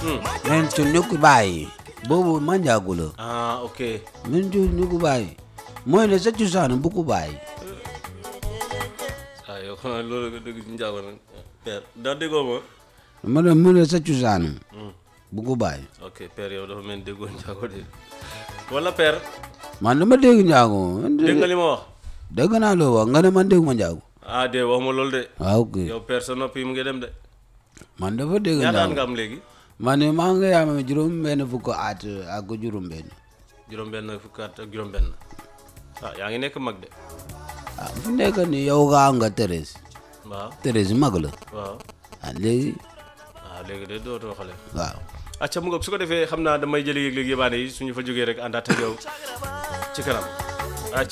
men cu ñukku bàyyi boobu manjaagu la ah ok men cu ñukku bàyyi mooy ne sa cosaan bu ko bàyyi ah yow xanaa loolu nga dégg ci njaago nag père daa déggoo ma ma ne mu ne sa cosaan bu ko bàyyi ok père yow dafa mel ni déggoo njaago de wala père man dama dégg njaago man dégg nga li ma wax dégg naa loo wax nga ne man dégg ma njaago ah de wax ma loolu de waaw ok yow père sa nopp yi mu ngi dem de man dafa dégg ñaata at njaago nga am léegi man ne maa ngi am juróom benn fukk at ak juróom benn juróom benn fukki at ak juróom benn ah yaa ngi nekk mag de ah fu nekk ni yow nga am nga Thérèse waaw Thérèse mag la waaw ah léegi waaw léegi de dootoo xale waaw acca mu ngoog su ko defee xam naa damay jëli yëg-yëg yëbaane yi suñu fa jógee rek àndaat ak yow ci kanam